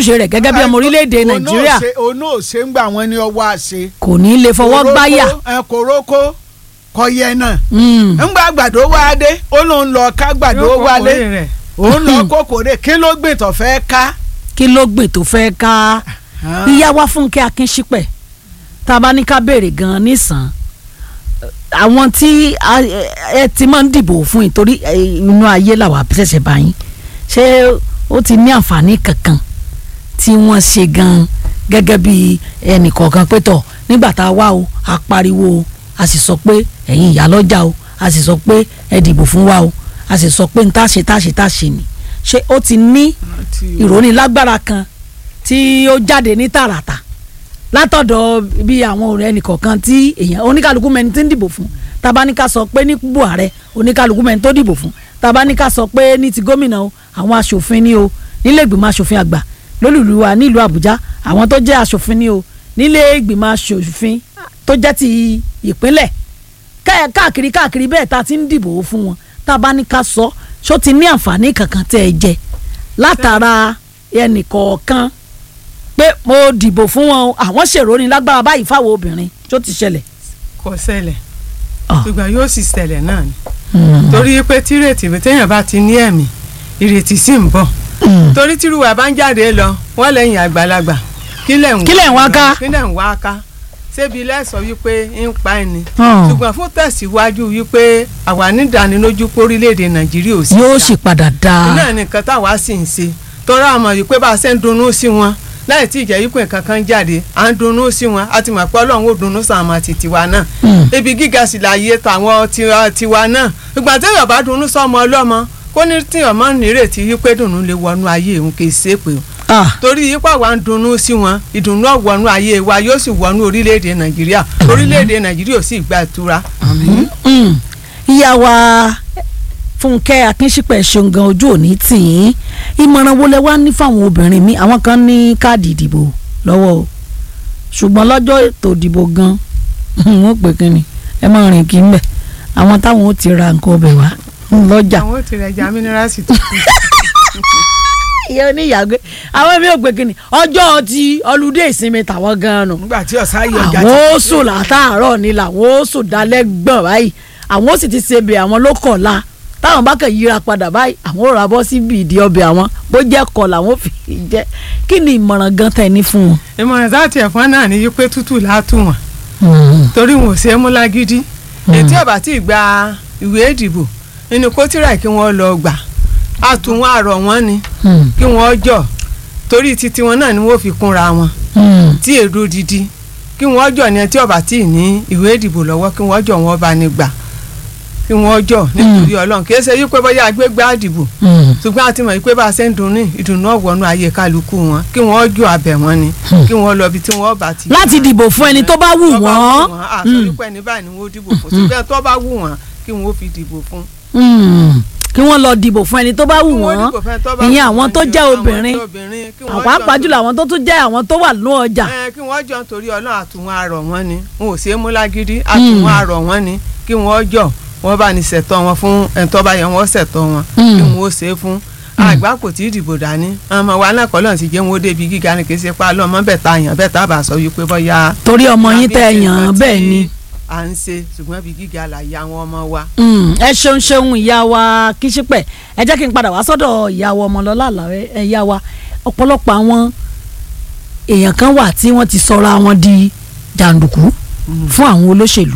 ojúṣe rẹ̀ gẹ́gẹ́ bí ọmọ orílẹ̀-èdè Òun náà nàìjíríà ṣe- òun náà ṣe ń gbà wọ́n ní ọwọ́ àṣe. kò ní lè fọwọ́ Kòrókó, gbáyà ẹ, kòrókó kọ yẹ náà. Mm. ńgbà àgbàdo wá dé ó lóun lọ ká àgbàdo Yóò kó wálé kórè rẹ̀. òun lọ kókòrè kí ló gbìn tó fẹ́ ká. kí ló gbìn tó fẹ́ ká ìyá wa fúnkẹ́ akínṣípẹ̀ tá a bá ní ká béèrè gan-an nísàn àwọn tí a- ẹ ti máa ń dìbò fún ìtorí ẹ, inú ayé làwà ṣẹ̀ṣẹ̀ bá yín ṣé ó ti ní àǹfààní kankan tí wọ́n ṣe gan-an gẹ́gẹ́ bí ẹnìkọ̀ọ̀kan pé tọ̀ nígbà tá a wá o a pariwo o a sì sọ pé ẹ̀yin ìyá lọ́jà o a sì sọ pé ẹ dìbò fún wa o a sì sọ pé n tá ṣe tá ṣe tá ṣe ni ṣé ó ti ní ìrónilágbára kan tí ó jáde ní tààràtà látọ̀dọ̀ bí àwọn ọ̀rẹ́ ẹnìkọ̀ọ̀kan tí èèyàn oníkàlùkù mẹni tí ń dìbò fún tabaníkà sọ pé ní buhari oníkàlùkù mẹni tó dìbò fún tabaníkà sọ pé ní ti gómìnà o àwọn aṣòfin ni o nílé ìgbìmọ̀ aṣòfin àgbà lólùlù wa nílùú àbújá àwọn tó jẹ́ aṣòfin ni o nílé ìgbìmọ̀ aṣòfin tó jẹ́ ti ìpínlẹ̀ ká- káàkiri káàkiri bẹ́ẹ̀ ta ti ń dìbò fún wọn tabaníkà sọ ṣó ti ní àǹfààní kankan tẹ́ ẹ jẹ látara ẹnìkọ̀ọ̀kan pé mo dìbò fún wọn o àwọn ṣèròní lágbára báyìí fáwọn obìnrin tó ti ṣẹlẹ̀. kò ṣẹlẹ̀ Ah. ṣùgbọ́n yóò sì ṣẹlẹ̀ náà ni torí pé tírètì téèyàn bá ti ní ẹ̀mí ìrètí sì ń bọ̀ torí tírúwà bá ń jáde lọ wọ́n lẹ́yìn àgbàlagbà kí lẹ̀ ń Kí lẹ̀ ń wá ká? kí lẹ̀ ń wá ká ṣébi lẹ́sọ̀ wípé ń pa ẹni Hmm. ṣùgbọ́n fún tẹ̀síwájú wípé àwa nídánilójú pé orílẹ̀-èdè nàìjíríà ò sí yóò dáa. sì padà dáa. náà nìkan táwa sì ń ṣe tọ́ra àmọ̀ yìí pé bá a ṣe ń dunnú sí wọn láì tí ìjẹ́ yípo nǹkan kan jáde à ń dunnú sí wọn a ti mọ̀ pé ọlọ́run ó dunnú sàmà ti tiwa náà Mm. ibi gíga sì láàyè tàwọn tiwa tiwa náà ìgbà téèyàn bá dunnú sọmọ ọlọ́mọ kó ní tíyàn mọ́ nírètí wípé dùnnú lè wọnú ayé òun kì í ṣe pé o Ah, torí yípa wa ń dunnú sí wọn ìdùnnú ọ̀wọ́nú ayé wa yóò sì wọnú orílẹ̀-èdè nàìjíríà orílẹ̀-èdè nàìjíríà ò sì gba ìtura. mm. ìyá wa fúnkẹ́ akínṣípẹ̀ ṣeun gan ojú òní tì í ìmọ̀ràn wo lẹ wá ní fáwọn obìnrin mi àwọn kan ní káàdì ìdìbò lọ́wọ́ o ṣùgbọ́n lọ́jọ́ ètò ìdìbò gan wọ́n pè kí ni ẹ máa rìn kí n bẹ̀ àwọn táwọn ó ti ra nǹkan ọbẹ̀ wá lọ́jà àwọn ò tirẹ̀ já mínírààsì tó kù. ìyá oníyàgbé àwọn mi ò pè kí ni ọjọ́ ti ọlùdé ìsinmi tàwọn gan-an nù nígbà tí ọ̀sán ayé ọjà àwọn ó sùn látàárọ̀ ni làwọn ó sùn dalẹ́ gbọ̀n báyìí àwọn ó sì ti ṣe bẹ̀ àwọn ló kọ̀la táwọn bá kàn yíra padà báyìí àwọn ò ra bọ́ síbi ìdí ọbẹ̀ àwọn bó jẹ́ kọ̀ làwọn ò fi jẹ́ kí ni ìmọ̀ràn gan tẹ̀ ní fún wọn. ìmọ̀ràn láti ẹ̀fọn náà ní wípé tútù látù wọn torí wọn ò ṣe é mú lágídí ètí ọ̀bà tí ì gba ìwé ìdìbò nínú kótìrà kí wọ́n lọ gbà á tún wọn àrọ̀ wọn ni kí wọ́n jọ torí títí wọn náà ni wọ́n fi kúnra wọn tí èrò didi kí wọ́n jọ ní ẹtí ọ̀bà tí ì ní ìwé ìdìbò lọ́wọ́ kí wọ́n jọ wọn bá ní gbà kí wọ́n jọ nítorí ọlọ́run kì í ṣe wípé bóyá agbégbá àdìbò ṣùgbọ́n a ti mọ̀ wípé bá a ṣe ń dunnú ìdùnnú ọ̀wọ́nú ayé kálukú wọn kí wọ́n jọ abẹ wọn ni kí wọ́n lọ ibi tí wọ́n bá ti. láti dìbò fún ẹni tó bá wù tó bá wọ́n. wọ́n àtọ́jú pé ní báyìí ni wọ́n dìbò fún ṣùgbọ́n tó bá wù wọ́n kí wọ́n fi dìbò fún. Mm. kí wọ́n lọ dìbò fún ẹni tó bá wù Kí wọ́n dìbò fún ẹni tó bá ìyẹn wù àwọn wọ́n tó ni, jẹ́ àwọn obìnrin tó obìnrin, kí wọ́n àwọn jọ àpájùlọ àwọn tó tún jẹ́ àwọn tó wà nínú ọjà. ẹ kí wọ́n jọ nítorí ọlọ́run àtúnwọ̀n àrọ̀ wọn ni wọn ò ṣeé mú lágídí àtúnwọ̀n àrọ̀ wọn ni kí wọ́n jọ wọ́n bá ní ṣẹ̀tọ́ wọn fún ẹni tó bá yẹ wọ́n ṣẹ̀tọ́ wọn Mm. kí wọ́n ó ṣe é fún àgbà kò tí ì dìbò dání ọmọ wa náà kọ́lọ́n ti jẹ́ wọn ó débi gíga ni kì í ṣe pa lọ́mọ bẹ́ẹ̀ ta yàn bẹ́ẹ̀ tá a bá sọ wípé bọ́yá torí ọmọ yín tẹ tàbí yàn án nǹkan bẹ́ẹ̀ tí ni. à ń ṣe ṣùgbọ́n bí gíga là ya àwọn ọmọ wa. Mm, ẹ ṣeun ṣeun ìyá wa kíṣípẹ̀ ẹ jẹ́ kí n padà wá sọ́dọ̀ ìyá wa ọmọlọ́lá àlàrẹ́ ẹ ìyá wa ọ̀pọ̀lọpọ̀ àwọn èèyàn kan wà tí wọ́n ti sọra wọn di jàǹdùkú fún àwọn olóṣèlú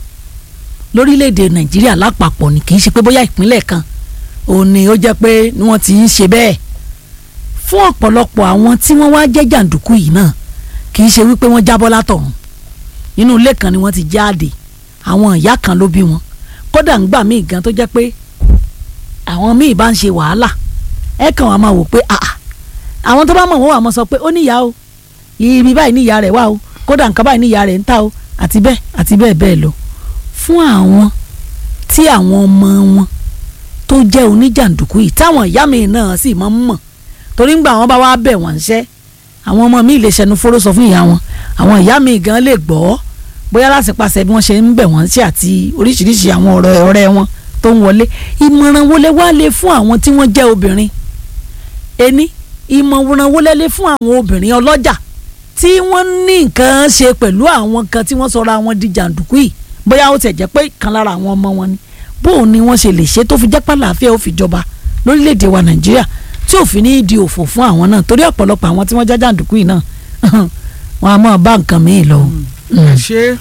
lórílẹ̀‐èdè nàìjíríà lápapọ̀ ni kì í ṣe pé bóyá ìpínlẹ̀ kan òun ni ó jẹ́ pé ni wọ́n ti ń ṣe bẹ́ẹ̀ fún ọ̀pọ̀lọpọ̀ àwọn tí wọ́n wá jẹ́ jàǹdùkú yìí náà kì í ṣe wípé wọ́n jábọ́ látọ̀run inú ilé kan ni wọ́n ti jáde àwọn ìyá kan ló bí wọn kódà ń gbà míì gan tó jẹ́ pé àwọn míì bá ń ṣe wàhálà ẹ kàn wá máa wò pé àà àwọn tó bá mọ̀ wọ́n wà mọ́ sọ pé ó níyà o ibi báyìí níyà rẹ̀ wà o kódà nǹkan báyìí níyà rẹ̀ ń ta o àti bẹ́ẹ̀ àti bẹ́ẹ̀ bẹ́ẹ̀ lọ fún àwọn tí àwọn ọmọ wọn tó jẹ́ oníjàǹdùkú yìí táwọn ìyá mi náà sì máa ń mọ̀ torí ń gbà wọ́n bá wá bẹ̀ wọ́n ń ṣẹ́ àwọn ọmọ mi lè ṣẹnu fóró sọ fún ìyá wọn àwọn ìyá mi gan lè gbọ́ bóyá láti pàṣẹ bí wọ́n ṣe ń bẹ̀ wọ́n sí àti oríṣiríṣi àwọn ọ̀rọ̀ ọ̀rẹ́ wọn tó ń wọlé ìmọ̀ràn wo lẹ wá lè fún àwọn tí wọ́n jẹ́ obìnrin ení ìmọ̀ràn wo lẹ́lẹ́ fún àwọn obìnrin ọlọ́jà tí wọ́n ní nǹkan ṣe pẹ̀lú àwọn kan tí wọ́n sọra wọn di jàǹdùkú yìí bóyá ó tẹ̀ jẹ́ pé kan lára àwọn ọmọ wọn ni bóun ni wọ́n ṣe lè ṣe tó fi jẹ́ pàlàáfíà ó fi jọba lórílẹ̀‐èdè wa nàìjíríà tí òfin ní di òfò fún àwọn náà torí ọ̀pọ̀lọpọ̀ àwọn tí wọ́n já jàǹdùkú yìí náà wọn a máa bá nǹkan míì lọ. ẹ ṣe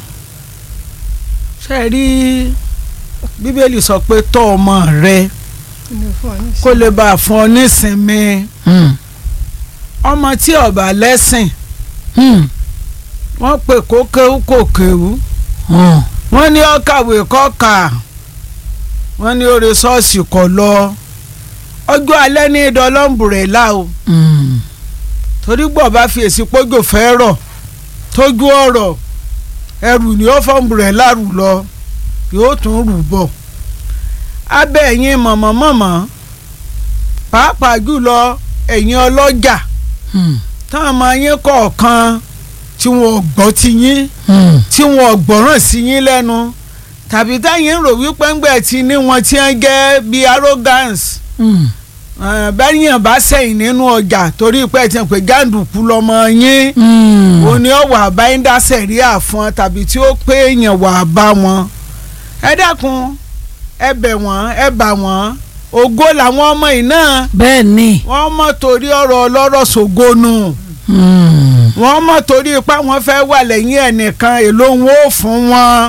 ṣe rí bíbélì sọ pé tọ́ ọmọ rẹ kó lè bá a fún ọ nísinmi Mm. ọmọ tí ọba lẹ́sìn Mm. wọ́n pè kó kéwú kò kéwú Mm. wọ́n ní ó kàwé kó kà wọ́n ní ó re ṣọ́ọ̀ṣì kó lọ ọjọ́ alẹ́ ní ìdọ́lọ́mbùrẹ́là o Mm. torí gbọ́ bá fi èsì pójò fẹ́ rọ̀ tójú ọ̀rọ̀ ẹrù ni ó fọ́nbùrẹ́là rù lọ yóò tún rù bọ̀ abẹ́ ẹ̀yin mọ̀mọ́mọ́mọ́ pàápàá jùlọ ẹ̀yin ọlọ́jà Mm. táwọn ọmọ yín kọ̀ọ̀kan tí wọn ò gbọ́ ti yín Mm. tí wọn ò gbọ́ràn sí yín lẹ́nu tàbí táyìn rò wípé ńgbẹ́ tí ní wọn ti ń jẹ́ bíi arrogance Mm. bẹ́yìn bá sẹ́yìn nínú ọjà torí pé ẹ̀ ti pè jàǹdùkú lọ́mọ yín Mm. òun ni ó wà bá ń dá sẹ̀ríà fún ọ tàbí tí ó pé èèyàn wà bá wọn. ẹ dákun ẹ bẹ̀ wọ́n ẹ bà wọ́n ògo làwọn ọmọ yìí náà bẹ́ẹ̀ ni. wọ́n mọ̀ torí ọ̀rọ̀ ọlọ́rọ̀ ṣògonu Mm. wọ́n mọ̀ torí ipá wọn fẹ́ wà lẹ́yìn ẹnìkan èló wọn ò fún wọn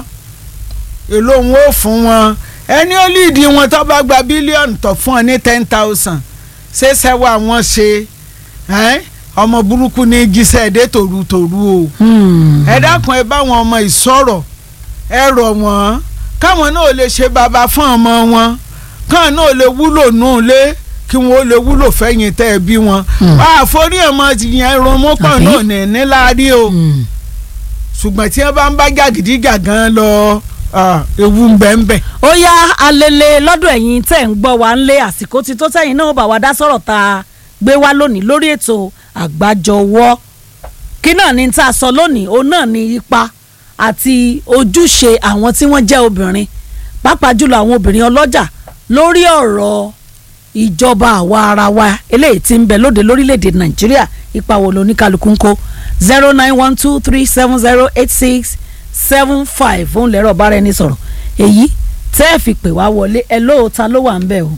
èló wọn ò fún wọn ẹni ó líìdì wọn tó bá gba bílíọ̀nù tó fún ọ ní ten thousand ṣé sẹ́wọ́ àwọn ṣe ẹ́? ọmọ burúkú ní jíṣẹ́ dé tòrutòru o Mm. ẹ dákun ẹ bá wọn ọmọ ìsọ̀rọ̀ ẹ rọ̀ wọ́n káwọn náà lè ṣe bàbá fún ọmọ wọn káwọn náà lè wúlò nù lé kí wọn ó lè wúlò fẹ́yìn tẹ́ ẹ bí wọn. Mm. àforí ọmọ ti yẹn romọ́pọ̀ Àbí? náà ní níláàrí o Mm. ṣùgbọ́n tí wọ́n bá ń bá jàgídíjàgan lọ ah, ewu ń bẹ ń bẹ. ó yá alele lọ́dọ̀ ẹ̀yin tẹ̀ ń gbọ́ wa ń lé àsìkò tí tó tẹ̀yìn náà bá wa dá sọ̀rọ̀ tá a gbé wá lónìí lórí ètò àgbájọwọ́ kí náà ni tá a sọ lónìí òun náà ni ipa àti ojúṣe àwọn tí wọ́n jẹ́ obìnrin pàápàá jùlọ àwọn obìnrin ọlọ́jà lórí ọ̀rọ̀ ìjọba àwa ara wa eléyìí tí ń bẹ lóde lórílẹ̀‐èdè nàìjíríà ipa wo lóníkálukú ń kó zero nine one two three seven zero eight six seven five òun lẹ́rọ̀ bára ẹni sọ̀rọ̀ èyí tẹ́ ẹ̀ fi pè wá wọlé ẹ lóò ta ló wà ń bẹ̀ o.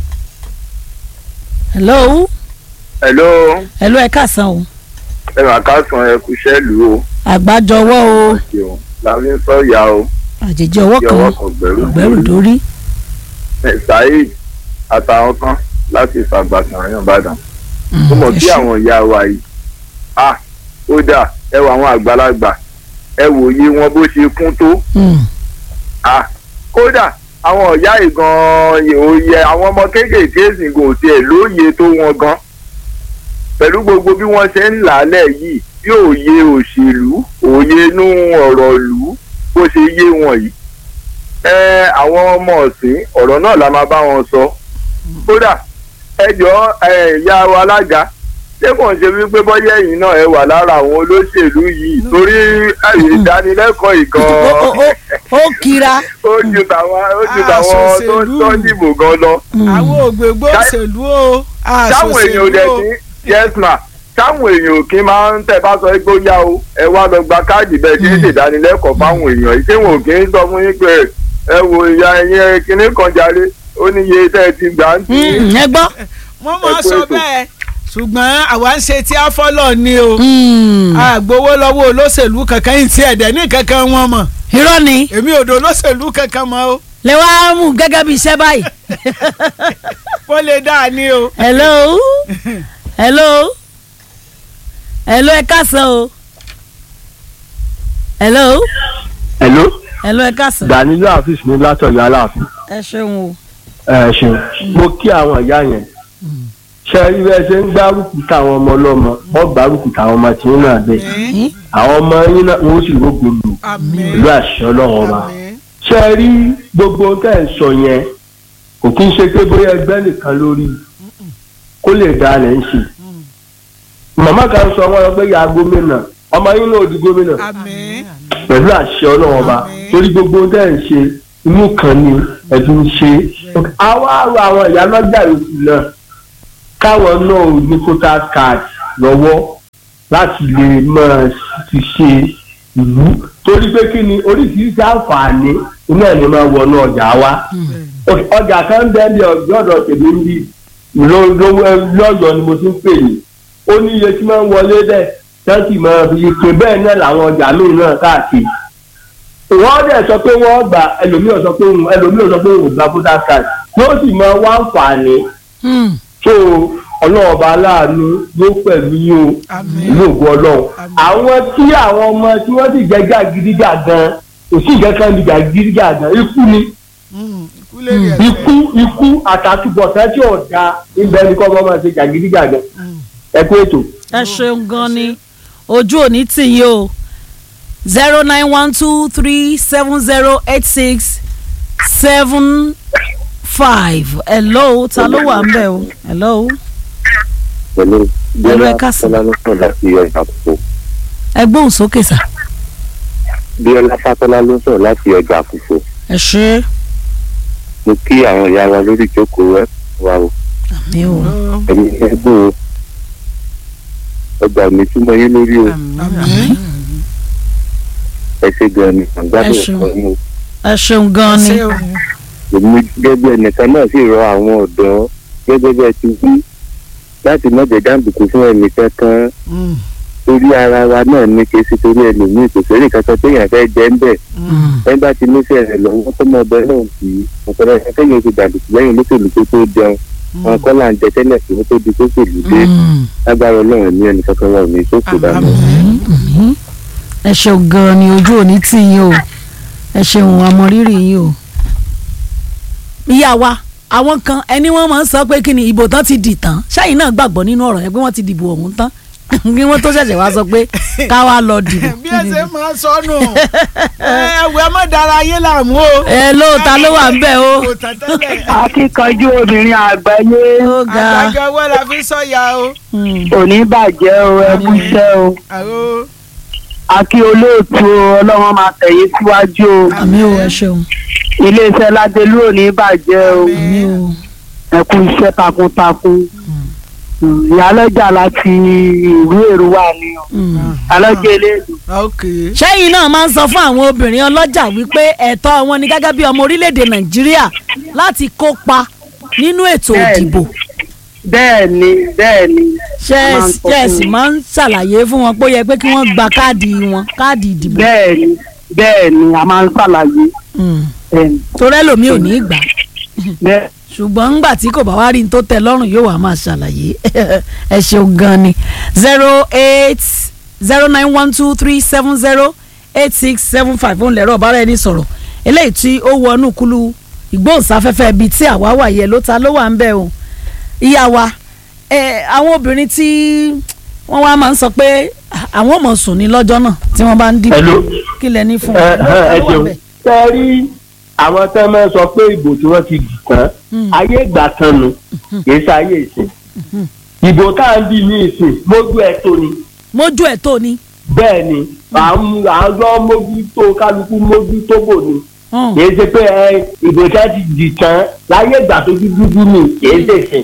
hello hello hello ẹ káàsán o ẹ máa káàsán ẹ kú sẹ́ẹ̀lù o àgbájọwọ́ o ṣeun láfi ń sọ̀yà o àjèjì ọwọ́ kí kan ọwọ́ kan gbẹ̀rù ọ̀gbẹ́rù dórí. ẹ saheed àtàwọn kan láti fàgbàsàn àyàn ìbàdàn ó mọ̀ ẹ bí ṣé. àwọn ìyá wa yìí ah ó dà ẹ wọ àwọn àgbàlagbà ẹ wòye wọn bó ṣe kún tó Mm, ah kódà àwọn ìyá yìí gan-an òye àwọn ọmọ kéékèèké sì kò tiẹ̀ lóye tó wọn gan pẹ̀lú gbogbo bí wọ́n ṣe ń là á lẹ̀ yìí bí òye òṣèlú òye inú ọ̀rọ̀ ìlú bó ṣe yé wọn yìí ẹ àwọn ọmọ ọ̀sìn ọ̀rọ̀ náà la máa bá wọn sọ kódà ẹ jọ ẹ ìyá wa alága ṣé kò ń ṣe wípé bọ́yá ẹ̀yin náà ẹ wà lára àwọn olóṣèlú yìí torí àyè ìdánilẹ́kọ̀ọ́ ó ìgan ó- ó- ó kira. ó ju tàwọn ó ju Ah, tàwọn tó ṣòṣèlú. tó dìbò gan lọ. Mm. àwọn ògbégbó Ṣá- òṣèlú o táwọn èèyàn ò dẹ̀ àṣòṣèlú o sí yes ma táwọn èèyàn ò kí máa ń tẹ̀ bá sọ pé ó yá o ẹ wá lọ gba káàdì bẹ́ẹ̀ tí ń ṣèdánilẹ́kọ̀ọ́ fáwọn èèyàn yìí tí wọn ò kí ń sọ fún yín pé ẹ wo ìyá ẹ̀yìn kinní kan jàre ó ní iye tẹ́ ẹ ti gbà ń tì í. Mm, ẹ gbọ́. wọ́n máa Ẹ kú sọ ètò. bẹ́ẹ̀ ṣùgbọ́n àwa ń ṣe tí a fọ́lọ̀ ni o Mm, àgbowó lọ́wọ́ olóṣèlú kankan yìí tí ẹ̀dẹ̀ ní kankan wọn mọ̀ irọ́ ni èmi ò dò olóṣèlú kankan mọ́ o lè wá mú gẹ́gẹ́ bí iṣẹ́ báyìí. kó lè dáa ní o. hello hello hello ẹ káàsán o hello hello hello ẹ káàsán danilo afis ní látọ̀yọ́ aláàfin ẹ ṣeun o. ẹ ṣeun mo kí àwọn ìyá yẹn ṣe rí bẹ́ẹ̀ ṣe ń gbárùkù táwọn ọmọ ọlọ́mọ wọ́n gbárùkù táwọn ọmọ tí wọ́n náà bẹ́ẹ̀ Àmín, àwọn ọmọ yín náà wọ́n sì rógbò lù àmín, pẹ̀lú àṣẹ ọlọ́run ọba àmín. ṣe rí gbogbo tẹ́ ẹ̀ sọ yẹn kò kí ń ṣe pé bóyá ẹgbẹ́ nìkan lórí kó lè dá lẹ́ ń ṣe màmá kan sọ wọn lọ pé ya gómìnà ọmọ yín náà di gómìnà àmín pẹ̀lú àṣẹ ọlọ́run ọba Àmín. torí gbogbo tẹ́ ẹ̀ ń ṣe inú kan ni ẹ̀dùn ń ṣe àwa àrò àwọn ìyá lọ́jà yòókù náà káwọn náà ò ní voters card lọ́wọ́ láti lè máa fi ṣe ìlú torí pé kí ni oríṣiríṣi àǹfààní iná ẹ̀ ní máa wọnú ọjà wa ọjà kan bẹ́ẹ̀ bí ọ̀dọ̀ tèmi ń bí lọ́yọ̀ọ́ ni mo ti ń pè ní ó ní iye tí máa ń wọlé bẹ́ẹ̀ tẹ́ǹtì máa fi ike bẹ́ẹ̀ náà làwọn ọjà míì náà káàkiri wọ́n dẹ̀ sọ pé wọ́n gbà ẹlòmíràn sọ pé òun ẹlòmíràn sọ pé òun gba voters card yóò sì máa wá àǹfààní Hmm. tó ọlọ́ọ̀ba aláàánú yóò pẹ̀lú yín o ìlú ògùn ọlọ́run àwọn tí àwọn ọmọ tí wọ́n sì jẹ́ gàgídígà gan kò sí ìkẹ́kẹ́ ní gàgídígà gan ikú ni ikú ikú àtàtúbọ̀tán tí ò da ibẹ̀ ni kọ́ ọmọ máa ṣe gàgídígà gan ẹ kú ètò. ẹ ṣeun gan ni ojú òní tì yín o zero nine one two three seven zero eight six seven five hello ta ló wà ń bẹ̀ o hello pẹ̀lú Hello, ẹ bíọ́lá káàsán. fátọ́lá ló sọ̀rọ̀ láti ọjà àkùkọ ẹ gbóhùn sókè sà bíọ́lá fátọ́lá ló sọ̀rọ̀ láti ọjà àkùkọ ẹ ṣe mo kí àwọn ìyá wa lórí ìjókòó ẹ wa o àmì o ẹni ẹgbẹ́ o ọgbà mi túmọ̀ yín lórí o ẹ ṣe gan ni àgbàdo Ẹ ṣeun. ẹ̀kọ́ yín o ẹ ṣeun gan ni èmi gẹ́gẹ́ bí ẹnìkan náà sì rọ àwọn ọ̀dọ́ gẹ́gẹ́ bí ẹ ti wí láti má jẹ́ jàǹdùkú fún ẹnìkan kan torí ara wa náà ní kí sí torí ẹlòmíì kò sórí kankan téèyàn fẹ́ jẹ́ ń bẹ̀ Hmm. ẹ bá ti nífẹ̀ẹ́ rẹ̀ lọ́wọ́ tó mọ ọbẹ̀ náà kì í ọ̀pọ̀lọpọ̀ ẹ̀ṣẹ̀ kéèyàn ti dàdùkú lẹ́yìn olóṣèlú tó tó jẹun wọn kọ́ là ń jẹ tẹ́lẹ̀ kí wọ́n tó di sóṣèlú dé Hmm. lágbára ọlọ́run ní ẹnì kankan wọn ò ní sóṣù dànù. Mhm. ẹ ṣeun gan ni ojú òní tì yín o ẹ ṣeun àmọrírì yín o. ìyá wa àwọn kan ẹni wọn máa ń sọ pé kí ni ìbò tán ti dì tán ṣáyìn náà gbàgbọ́ nínú ọ̀rọ̀ yẹn pé wọ́n ti dìbò ọ̀hún tán kí wọ́n tó ṣẹ̀ṣẹ̀ wá sọ pé ká wá lọ dìbò. bí ẹ ṣe máa sọnù ẹwẹ má dára ayé làmú o. ẹ lóòótá ló wà ń bẹ̀ o. kò tán tẹ́lẹ̀ akíkanjú obìnrin àgbáyé ó ga àgbàjọ owó la fi sọ̀yà o. Hmm. òní bàjẹ́ o ẹkú iṣẹ́ o àrò akí olóòtú o ọlọ́run máa tẹ̀yìn síwájú o àmì o ẹ ṣeun iléeṣẹ́ ládélú òní bàjẹ́ o àmì o ẹkú iṣẹ́ takuntakun ìyálọ́jà láti ìlú èrúwà ni o Hmm. alọ́jà eléèdè ok. ṣẹ́yìn náà máa ń sọ fún àwọn obìnrin ọlọ́jà wípé ẹ̀tọ́ wọn ni gẹ́gẹ́ bí ọmọ orílẹ̀-èdè nàìjíríà láti kópa nínú ètò Bẹ́ẹ̀ni. ìdìbò bẹ́ẹ̀ ni bẹ́ẹ̀ ni ṣe a máa ń sọ ṣe fún sì wọn. máa ń ṣàlàyé fún wọn pé ó yẹ pé kí wọ́n gba káàdì wọn káàdì ìdìbò bẹ́ẹ̀ ni bẹ́ẹ̀ ni a máa ń ṣàlàyé Hmm. bẹ́ẹ̀ ni torí ẹlòmíì ò ní í gbà bẹ́ẹ̀ ṣùgbọ́n ńgbà tí kò bá wá rí ní tó tẹ́ lọ́rùn yóò wá máa ṣàlàyé ẹ ṣeun gan ni zero eight zero nine one two three seven zero eight six seven five òun lẹ̀rọ ọ̀bára ẹni sọ̀rọ̀ eléyìí tí ó wọnú kúlú ìgbóhùnsáfẹ́fẹ́ bíi tí àwa wà yẹ ló ta ló wà ń bẹ̀ o ìyá wa ẹ àwọn obìnrin tí wọ́n wá máa ń sọ pé àwọn ò mọ̀ sùn ní lọ́jọ́ náà tí wọ́n bá ń dìbò Hello. kí lẹ ní fún ẹ wọn. ẹ ẹ ṣeun tẹ rí àwọn tẹ́ máa ń sọ pé ìbò tí wọ́n ti dì tán Mm. ayé ìgbà kan nu kì í ṣe ayé ìsìn ìbò tá à ń dì ní ìsìn mójú ẹ̀ tó ni mójú ẹ̀ tó ni. bẹ́ẹ̀ ni à ń à ń lọ mójú tó kálukú mójú tó bò ni Hmm. kì í ṣe pé ẹ ìbò tí wọ́n ti dì tán láyé ìgbà tó dúdú dúdú ni kì í ṣe ìsìn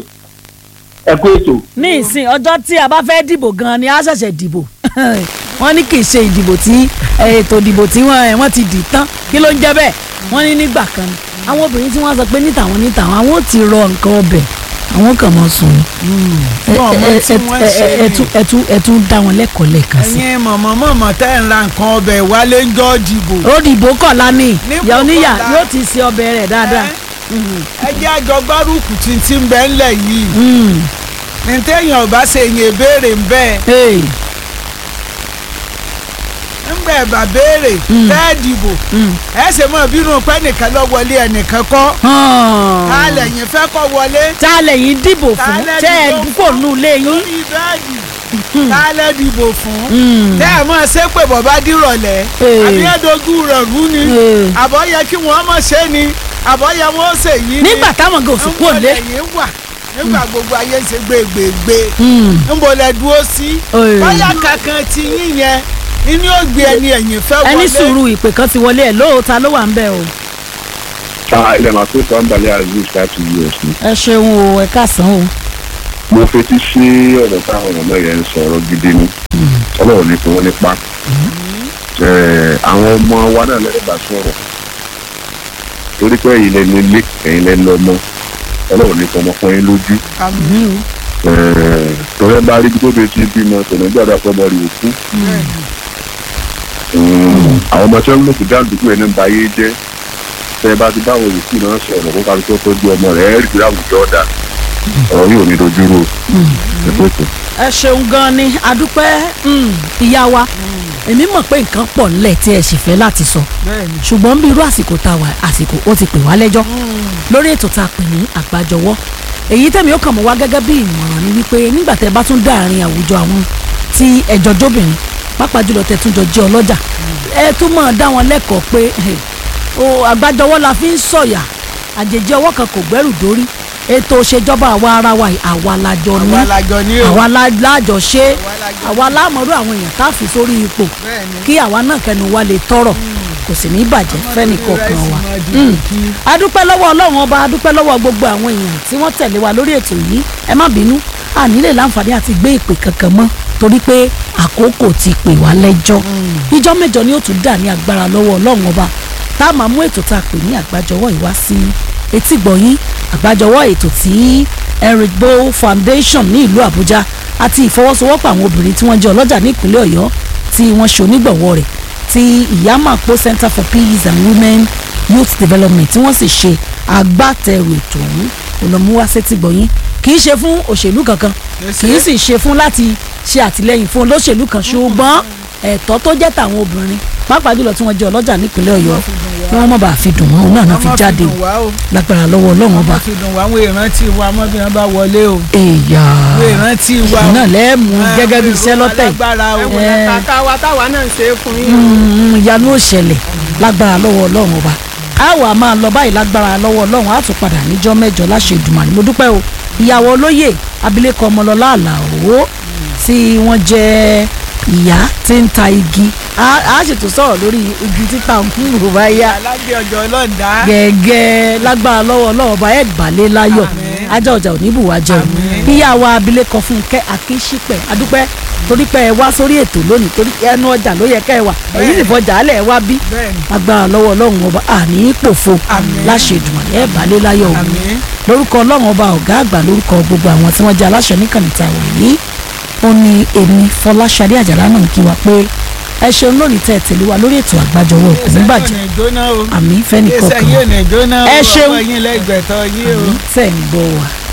ẹ kú ètò. ní ìsìn ọjọ́ tí a bá fẹ́ dìbò gan-an ni a ṣẹ̀ṣẹ̀ dìbò wọ́n ní kì í ṣe ìdìbò tí eh, ètò ìdìbò tí wọ́n eh, wọ́n ti dì tán kí ló ń jẹ́ bẹ́ẹ̀ wọ́n ní nígbà kan ni àwọn obìnrin tí wọ́n sọ pé níta àwọn níta àwọn àwọn ò ti rọ nǹkan ọbẹ̀ àwọn kàn mọ́ sùn ni Ẹ- Wọ́n mọ ẹ- tí ẹ- wọ́n ẹ- ṣe ẹ- ẹ ni. tún- ẹ tún ẹ tún dá wọn lẹ́kọ̀ọ́ lẹ́ẹ̀kan sí. ẹ̀yin mọ̀mọ́ mọ̀mọ́ tẹ́ ń ra nǹkan ọbẹ̀ wálé ń jọ́ dìbò. ó dìbò kọ̀ọ̀la ni Ní ìyá oníyà kọ̀ọ̀la. yóò ti ṣe ọbẹ̀ rẹ̀ dáadáa. ẹ jẹ́ àjọ gbárùkù tí ń bẹ́ ńlẹ̀ yìí Mm. ní téèyàn ò bá ṣe èyàn béèrè ń bẹ́ẹ̀ Hey. ńgbẹ́ bá béèrè Mm. tẹ́ dìbò Mm. ẹ ṣe mọ̀ bínú pé nìkan lọ wọlé ẹnìkan kọ́ Hàn. ká lẹ́yìn fẹ́ kọ́ wọlé tá a lẹ́yìn dìbò fún Tálẹ̀ ṣé ẹ dìbò dúpọ̀ nù lé yín. lórí bẹ́ẹ̀dì ká lẹ́ dìbò fún Mm. tẹ́ ẹ mọ̀ ṣé pé bọ̀bá dìrọ̀lẹ́ Ee. àbí ẹ̀dógún rẹ̀ rú ni Ee. àbọ̀ yẹ kí wọ́n mọ̀ ṣe ni àbọ̀ yẹ wọ́n ṣe yìí ni nígbà táwọn gòsì kúrò lé. ńbọ̀lẹ̀ wà nígbà gbogbo ayé ń ṣe gbègbègbè Mm. ńbọ̀lẹ̀ dúró sí Ee. báyà kankan ti yín yẹn inú ògbé ẹni ẹ̀yìn fẹ́ wọlé ẹni sùúrù ìpè kan ti wọlé ẹ lóòótá ló wà ń bẹ o. ilẹ̀ máa tó tọ́ ń balẹ̀ aziz láti us ni. ẹ ṣeun o ẹ káàsán o. mo fetí sí ọ̀rọ̀ táwọn ọmọ yẹn ń sọ̀rọ̀ gidi ni ọlọ́run ní kí wọ́n nípa àwọn ọmọ wa náà lẹ́yìn bá sọ̀rọ̀ torí pé ẹ̀yin lẹ́nu ilé ẹ̀yin lẹ́nu ọmọ ọlọ́run ní kí ọmọ fún yín lójú tọ́lẹ́ bá rí tó bẹ́ẹ̀ tí ń bímọ tọ̀nà gbọ́dọ̀ pọ̀ mọ́ rí òkú àwọn ọmọ tí wọ́n ń lò fún dáàdúgbò ẹni ń ba ayé jẹ́ tẹ́ ẹ bá ti báwọn olùkú náà sọ̀rọ̀ kó kárí tó tọ́jú ọmọ rẹ̀ ẹ́ rí i láwùjọ ọ̀dà ọ̀rọ̀ yóò ní dojúrò ẹ̀fọ́tò. ẹ ṣeun gan ni adúpẹ́ mm, ìyá wa èmi mọ̀ pé nǹkan pọ̀ nílẹ̀ tí ẹ sì fẹ́ láti sọ bẹ́ẹ̀ni ṣùgbọ́n bí irú àsìkò tá a wà àsìkò ó ti pè wá lẹ́jọ́ lórí ètò tá a pè ní àgbájọwọ́ èyí tẹ̀mí ó kàn mọ́ wá gẹ́gẹ́ bí ìmọ̀ràn ni wípé nígbà tẹ́ bá tún dá àárín àwùjọ àwọn tí ẹjọ́ jóbìnrin pàápàá jùlọ tẹ́ tún jọ jẹ́ ọlọ́jà ẹ tún máa dá wọn lẹ́kọ̀ọ́ pé eh, o àgbájọwọ́ la fi ń sọ̀yà àjèjì ọwọ́ kan kò gbẹ́rù dórí ètò òṣèjọba àwa ara wa yìí àwa lájọ ní àwa làjọ ní o àwa la- lájọ ṣe Àwa lájọ àwa lámọ̀rú àwọn èèyàn tá a fi sórí ipò bẹ́ẹ̀ni kí àwa náà kẹnu wa lè tọrọ kò sì ní bàjẹ́ fẹ́ni kọ̀ọ̀kan wa. Mm. adúpẹ́ lọ́wọ́ ọlọ́run ọba adúpẹ́ lọ́wọ́ gbogbo àwọn èèyàn tí wọ́n tẹ̀lé wa lórí ètò yìí ẹ má bínú a nílè láǹfààní àti gbé ìpè kankan mọ́ torí pé àkókò ti pè wá lẹ́jọ́ ìjọ́ mẹ́jọ ni ó tún dà ní agbára lọ́wọ́ ọlọ́run ọba tá a máa mú ètò tá a pè ní àgbájọwọ́ ìwá sí etí gbọ̀nyín àgbájọwọ́ ètò tí Eric Bow Foundation ní ìlú Àbújá àti ìfọwọ́sowọ́pọ̀ àwọn obìnrin tí wọ́n jẹ́ ọlọ́jà ní ìpínlẹ̀ Ọ̀yọ́ tí wọ́n ṣe onígbọ̀wọ́ rẹ̀ ti ìyámàpó Center for Peace and Women Youth Development tí wọ́n sì ṣe agbátẹrù ètò ọ̀hún olùmúwá sétí gbọ̀nyín kì í ṣe fún òṣèlú kankan kì í sì ṣe fún láti ṣe àtìlẹ́yìn fún olóṣèlú kan ṣùgbọ́n ẹ̀tọ́ tó jẹ́ tàwọn obìnrin pàápàá jùlọ tí wọ́n jẹ́ ọlọ́jà nípínlẹ̀ Ọ̀yọ́ kí wọ́n má bàa fi dùn wọ́n náà náà fi jáde o lágbára lọ́wọ́ Ọlọ́run ọba wọ́n fi dùn wá àwọn ìrántí wa mọ́ bí wọ́n bá wọlé o èèyà àwọn ìrántí wa ìyá náà lẹ́ẹ̀mú gẹ́gẹ́ bí iṣẹ́ lọ́tẹ̀ alágbára o ẹ̀wọ̀n Eh. kàkà wa táwa náà ń ṣe é fún yín. Mm, ìyanu ò ṣẹlẹ̀ lágbára lọ́wọ́ Ọlọ́run ọba a wà máa lọ báyìí lágbára lọ́wọ́ Ọlọ́run a tún padà níjọ́ mẹ́jọ láṣẹ Èdùmàrè mo dúpẹ́ o ìyàwó olóyè abilékọ ọmọlọ́lá àlàó tí wọ́n jẹ́ ìyá tí ń ta igi a a ṣètò sọ̀rọ̀ lórí igi títà fún ìrora yá alágbé ọjọ́ ọlọ́ọ̀dá gẹ́gẹ́ lágbára lọ́wọ́ Ọlọ́run ọba ẹ̀ gbàlẹ́ láyọ̀ ajá ọjà ò ní bùwá jẹun ìyá wa abilékọ Fúnkẹ́ Akínṣípẹ̀ adúpẹ́ torí pé ẹ wá sórí ètò lónìí torí ẹnu ọjà ló yẹ kẹ́ ẹ wà èyí sì fọjà alẹ́ ẹ wá bí bẹ́ẹ̀ni agbára lọ́wọ́ Ọlọ́run ọba àní pòfo láṣẹ Èdùmàrè ẹ̀ gbàlẹ́ láyọ̀ òun àmín lórúkọ Ọlọ́run ọba ọ̀gá àgbà lórúkọ gbogbo àwọn tí wọ́n jẹ́ aláṣẹ níkànnì tá a wà yìí ó ní èmi Fọláṣadé Àjàlá náà kí wa pé ẹ ṣeun lónìí tẹ́ ẹ tẹ̀lé wa lórí ètò àgbájọwọ́ kò ní bàjẹ́ ẹsẹ̀ yóò ní jóná o àmì fẹ́ni ẹsẹ̀ kọ̀ọ̀kan yóò ní jóná o Ẹ ṣeun. ọwọ́ yín lẹ́gbẹ̀ẹ́tọ̀ yín o. tẹ̀ ń gbọ́ wa.